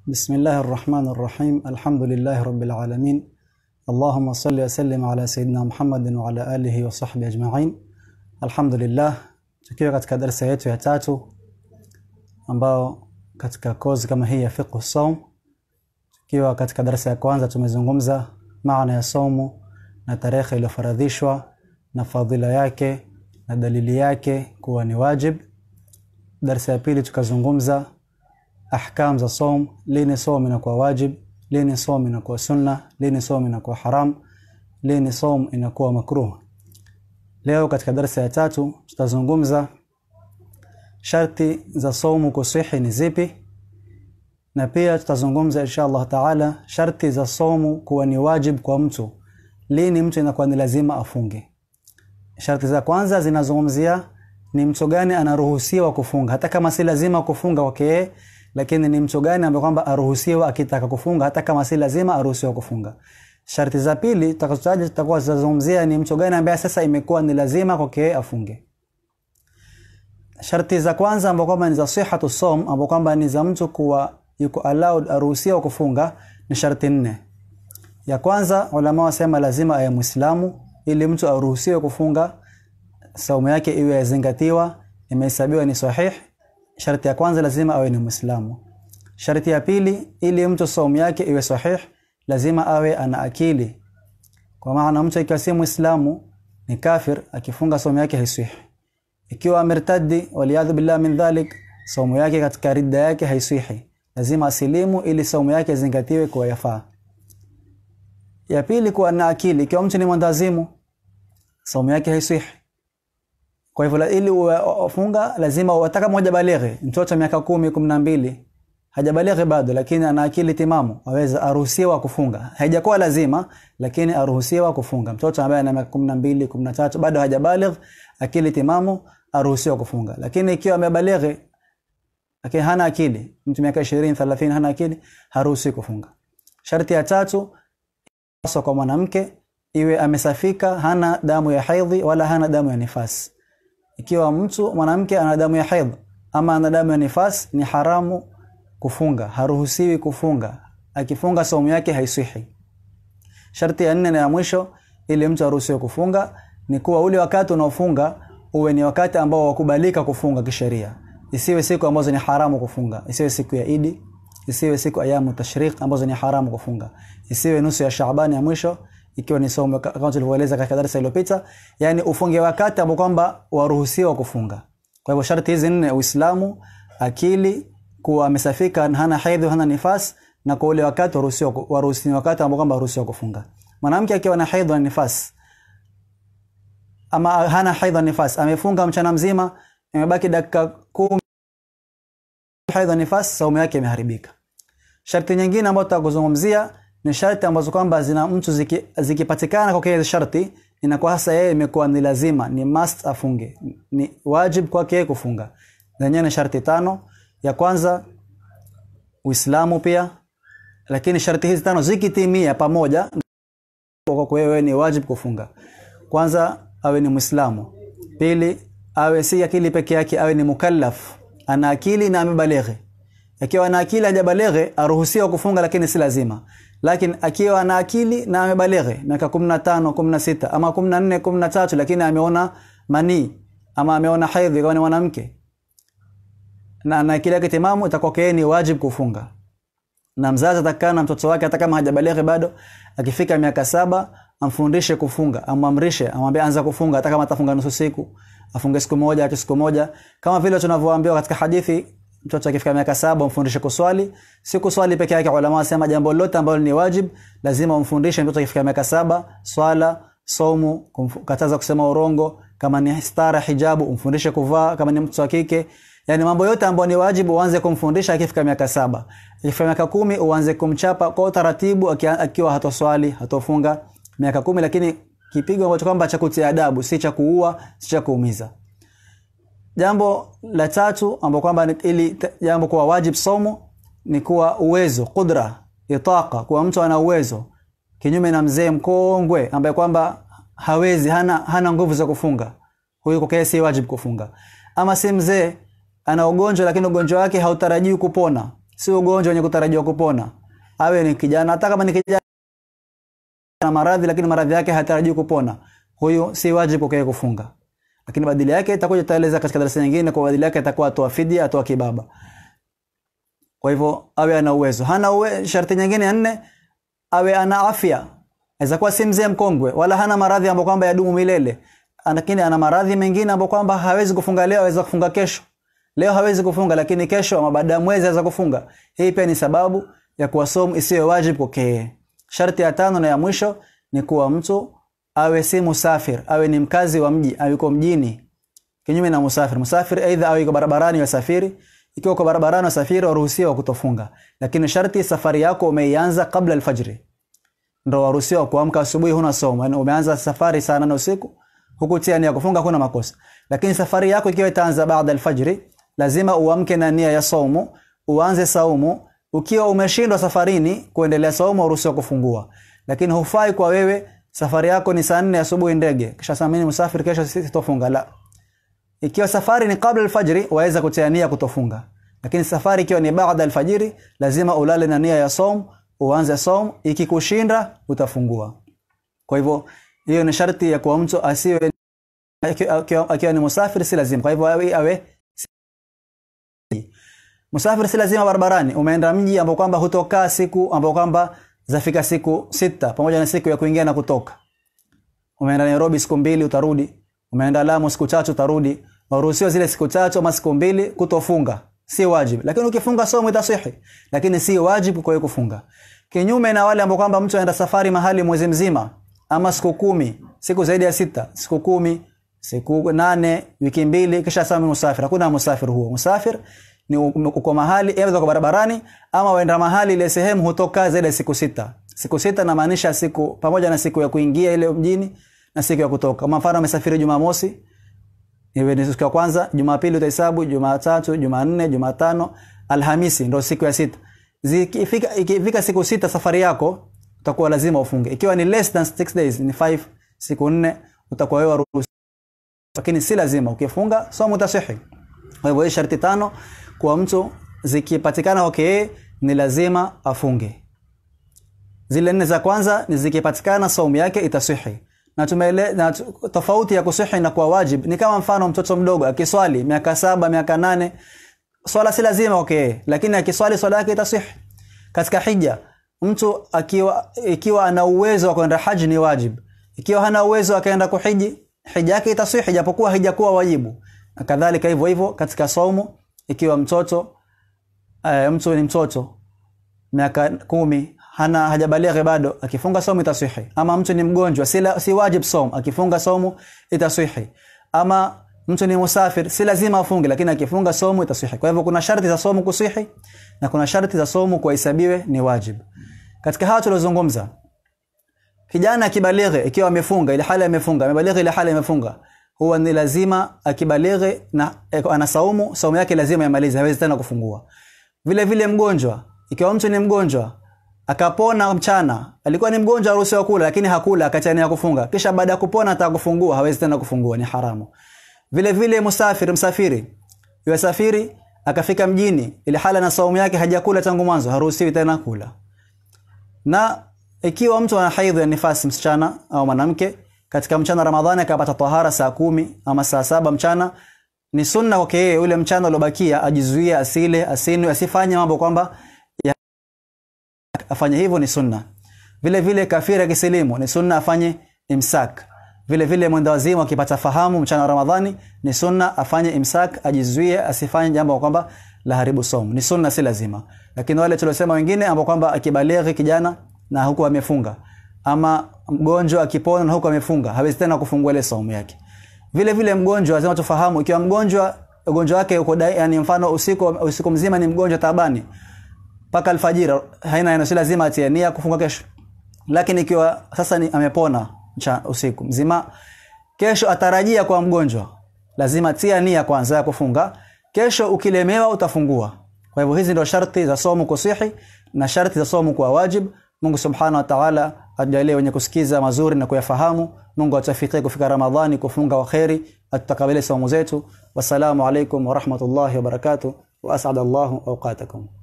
بسم الله الرحمن الرحيم الحمد لله رب العالمين اللهم صل وسلم على سيدنا محمد وعلى آله وصحبه أجمعين الحمد لله tukiwa katika darasa yetu ya tatu ambao katika kozi kama hii ya fiqh saum tukiwa katika darasa ya kwanza tumezungumza maana ya saumu na tarehe iliyofaradhishwa na fadhila yake na dalili yake kuwa ni wajib darasa ya pili tukazungumza ahkam za saum lini saum inakuwa wajib lini saum inakuwa sunna lini saum inakuwa haram lini saum inakuwa makruh leo katika darasa ya tatu tutazungumza sharti za saumu kusihi ni zipi na pia tutazungumza insha Allah taala sharti za saumu kuwa ni wajib kwa mtu lini mtu inakuwa ni lazima afunge sharti za kwanza zinazungumzia ni mtu gani anaruhusiwa kufunga hata kama si lazima kufunga kwake yeye lakini ni mtu gani ambaye kwamba aruhusiwa akitaka kufunga hata kama si lazima aruhusiwa kufunga sharti za pili tutakazotaja tutakuwa tutazungumzia ni mtu gani ambaye sasa imekuwa ni lazima kwake yeye afunge sharti za kwanza ambao kwamba ni za sihatu som ambao kwamba ni za mtu kuwa yuko allowed aruhusiwa kufunga ni sharti nne ya kwanza ulama wasema lazima awe muislamu ili mtu aruhusiwe kufunga saumu yake iwe yazingatiwa imehesabiwa ni sahih sharti ya kwanza lazima awe ni muislamu sharti ya pili ili mtu saumu yake iwe sahih lazima awe ana akili kwa maana mtu ikiwa si muislamu ni kafir akifunga saumu yake haisihi ikiwa amertadi waliyadhu billah min dhalik saumu yake katika ridda yake haisihi lazima asilimu ili saumu yake zingatiwe kuwa yafaa ya pili kuwa na akili ikiwa mtu ni mwendazimu saumu yake haisihi kwa hivyo ili ufunga lazima wataka moja balighi mtoto miaka kumi kumi na mbili hajabalighi bado lakini ana akili timamu aweza aruhusiwa kufunga haijakuwa lazima lakini aruhusiwa kufunga mtoto ambaye ana miaka kumi na mbili kumi na tatu bado hajabaligh akili timamu aruhusiwa kufunga lakini ikiwa amebalighi lakini hana akili mtu miaka 20 30 hana akili haruhusiwi kufunga sharti ya tatu hasa kwa mwanamke iwe amesafika hana damu ya haidhi wala hana damu ya nifasi ikiwa mtu mwanamke ana damu ya haidh ama ana damu ya nifas ni haramu kufunga haruhusiwi kufunga akifunga saumu yake haisihi sharti ya nne na ya mwisho ili mtu aruhusiwe kufunga ni kuwa ule wakati unaofunga uwe ni wakati ambao wakubalika kufunga kisheria isiwe siku ambazo ni haramu kufunga isiwe siku ya idi isiwe siku ayamu tashriq ambazo ni haramu kufunga isiwe nusu ya shaabani ya mwisho ikiwa ni somo kama tulivyoeleza katika darasa iliyopita yani ufunge wakati ambao kwamba waruhusiwa kufunga kwa hivyo sharti hizi nne uislamu akili kuwa amesafika hana haidhi hana nifas na kwa ule wakati waruhusiwa waruhusiwa wakati ambao kwamba waruhusiwa kufunga mwanamke akiwa na haidhi na nifas ama hana haidhi na nifas amefunga mchana mzima imebaki dakika kumi haidhi na nifas saumu yake imeharibika sharti nyingine ambayo tutakuzungumzia ni sharti ambazo kwamba zina mtu ziki, zikipatikana kwa kile sharti inakuwa hasa yeye imekuwa ni lazima ni must afunge ni wajib kwake yeye kufunga zenyewe ni sharti tano ya kwanza Uislamu pia lakini sharti hizi tano zikitimia pamoja kwa wewe ni wajib kufunga kwanza awe ni Muislamu pili awe si akili peke yake awe ni mukallaf ana akili na amebalighi akiwa ana akili hajabalighi aruhusiwa kufunga lakini si lazima lakini akiwa ana akili na amebalighi miaka 15 16 ama 14 13 lakini ameona manii ama ameona haidhi kama ni mwanamke na ana akili yake timamu itakuwa yeye ni wajib kufunga na mzazi atakana mtoto wake hata kama hajabalighi bado akifika miaka saba amfundishe kufunga amwamrishe amwambie anza kufunga hata kama atafunga nusu siku afunge siku moja hata siku moja kama vile tunavyoambiwa katika hadithi mtoto akifika miaka saba umfundishe kuswali si kuswali peke yake ulama wasema jambo lote ambalo ni wajib lazima umfundishe mtoto akifika miaka saba swala somu kataza kusema urongo kama ni stara hijabu umfundishe kuvaa kama ni mtoto wa kike yani mambo yote ambayo ni wajibu uanze kumfundisha akifika miaka saba akifika miaka kumi uanze kumchapa kwa utaratibu akiwa hatoswali hatofunga miaka kumi lakini kipigo ambacho kwamba cha kutia adabu si cha kuua si cha kuumiza jambo la tatu ambao kwamba ili jambo kuwa wajib somo ni kuwa uwezo kudra itaka kuwa mtu ana uwezo kinyume na mzee mkongwe ambaye kwamba hawezi hana hana nguvu za kufunga huyu kwa si wajib kufunga ama si mzee ana ugonjwa lakini ugonjwa wake hautarajiwi kupona si ugonjwa wenye kutarajiwa kupona awe ni kijana hata kama ni kijana na maradhi lakini maradhi yake hatarajiwi kupona huyu si wajibu kwake kufunga lakini badili yake itakuja taeleza katika darasa nyingine kwa badili yake atakuwa atoa fidia atoa kibaba kwa hivyo awe ana uwezo hana uwe, sharti nyingine ya nne awe ana afya aweza kuwa si mzee mkongwe wala hana maradhi ambayo kwamba yadumu milele lakini ana maradhi mengine ambayo kwamba hawezi kufunga leo aweza kufunga kesho leo hawezi kufunga lakini kesho ama baada ya mwezi aweza kufunga hii pia ni sababu ya kuwa somu isiyo wajibu kwake sharti ya tano na ya mwisho ni kuwa mtu awe si musafir awe ni mkazi wa mji au yuko mjini kinyume na musafir musafir aidha awe yuko barabarani wasafiri ikiwa uko barabarani wasafiri waruhusiwa kutofunga lakini sharti safari yako umeianza kabla alfajiri ndo waruhusiwa kuamka asubuhi huna somo yani umeanza safari saa nane usiku hukutia nia kufunga kuna makosa lakini safari yako ikiwa itaanza baada alfajiri lazima uamke na nia ya saumu uanze saumu ukiwa umeshindwa safarini kuendelea saumu uruhusiwa kufungua lakini hufai kwa wewe safari yako ni saa nne asubuhi ndege kisha saa mimi musafiri kesho sitofunga la ikiwa safari ni kabla alfajiri waweza kutia nia kutofunga lakini safari ikiwa ni baada alfajiri lazima ulale na nia ya saum uanze saum ikikushinda utafungua kwa hivyo hiyo ni sharti ya kuwa mtu asiwe akiwa ni musafiri si lazima kwa hivyo awe, awe musafiri si lazima barabarani umeenda mji ambao kwamba hutokaa siku ambao kwamba zafika siku sita pamoja na siku ya kuingia na kutoka umeenda Nairobi siku mbili utarudi umeenda Lamu siku tatu utarudi waruhusiwa zile siku tatu ama siku mbili kutofunga si wajibu lakini ukifunga somo itasihi lakini si wajibu kwa kufunga kinyume na wale ambao kwamba mtu anaenda safari mahali mwezi mzima ama siku kumi siku zaidi ya sita siku kumi siku nane wiki mbili kisha sasa musafir hakuna musafir huo musafir ni uko mahali aidha uko barabarani ama waenda mahali ile sehemu hutoka zaidi ya siku sita siku sita namaanisha siku pamoja na siku ya kuingia ile mjini na siku ya kutoka kama mfano amesafiri Jumamosi iwe ni siku ya kwanza Jumapili utahesabu Jumatatu Jumanne Jumatano Alhamisi ndio siku ya sita zikifika ikifika siku sita safari yako utakuwa lazima ufunge ikiwa ni less than 6 days ni 5 siku nne utakuwa wewe ruhusa lakini si lazima ukifunga somo utasihi kwa hivyo sharti tano kwa mtu zikipatikana okay ni lazima afunge zile nne za kwanza ni zikipatikana saumu yake itasihi na tumele na tofauti ya kusihi na kwa wajib ni kama mfano mtoto mdogo akiswali miaka saba miaka nane swala si lazima okay lakini akiswali swala yake itasihi katika hija mtu akiwa ikiwa ana uwezo wa kwenda haji ni wajib ikiwa hana uwezo akaenda kuhiji hija yake itasihi japokuwa haijakuwa wajibu na kadhalika hivyo hivyo katika saumu ikiwa mtoto uh, mtu ni mtoto miaka kumi hana hajabalighi bado akifunga somu itasihi ama mtu ni mgonjwa si, la, si wajib somu akifunga somu itasihi ama mtu ni musafir si lazima afunge lakini akifunga somu itasihi kwa hivyo kuna sharti za somu kusihi na kuna sharti za somu kuhesabiwe ni wajib katika hawa tuliozungumza kijana akibalighi ikiwa amefunga ile hali amefunga amebalighi ile hali amefunga huwa ni lazima akibalighi na ana saumu saumu yake lazima yamalize hawezi tena kufungua vile vile mgonjwa ikiwa mtu ni mgonjwa akapona mchana alikuwa ni mgonjwa aruhusiwa kula lakini hakula akachania kufunga kisha baada ya kupona atakufungua hawezi tena kufungua ni haramu vile vile musafiri msafiri yasafiri akafika mjini ile hala na saumu yake hajakula tangu mwanzo haruhusiwi tena kula na ikiwa mtu ana haidhi ya nifasi msichana au mwanamke katika mchana Ramadhani akapata tahara saa kumi ama saa saba mchana ni sunna kwake yeye ule mchana uliobakia ajizuie asile asinwe asifanye mambo kwamba afanye hivyo ni sunna vile vile kafiri akisilimu ni sunna afanye imsak vile vile mwenda wazimu akipata fahamu mchana wa Ramadhani ni sunna afanye imsak ajizuie asifanye jambo kwamba la haribu somo ni sunna si lazima lakini wale tuliosema wengine ambao kwamba akibalighi kijana na huku amefunga ama mgonjwa akipona na huku amefunga hawezi tena kufungua ile saumu yake vile vile mgonjwa lazima tufahamu ikiwa mgonjwa ugonjwa wake uko yani mfano usiku usiku mzima ni mgonjwa tabani mpaka alfajiri haina neno si lazima atie nia kufunga kesho lakini ikiwa sasa ni amepona mcha, usiku mzima kesho atarajia kwa mgonjwa lazima tia nia kwanza ya kufunga kesho ukilemewa utafungua kwa hivyo hizi ndio sharti za somo kusihi na sharti za somo kwa wajib Mungu subhanahu wa ta'ala ajalie wenye kusikiza mazuri na kuyafahamu Mungu atafikie kufika Ramadhani kufunga wa kheri atutakabalie saumu zetu wassalamu alaikum wa rahmatullahi wa barakatuh wa as'adallahu awqatakum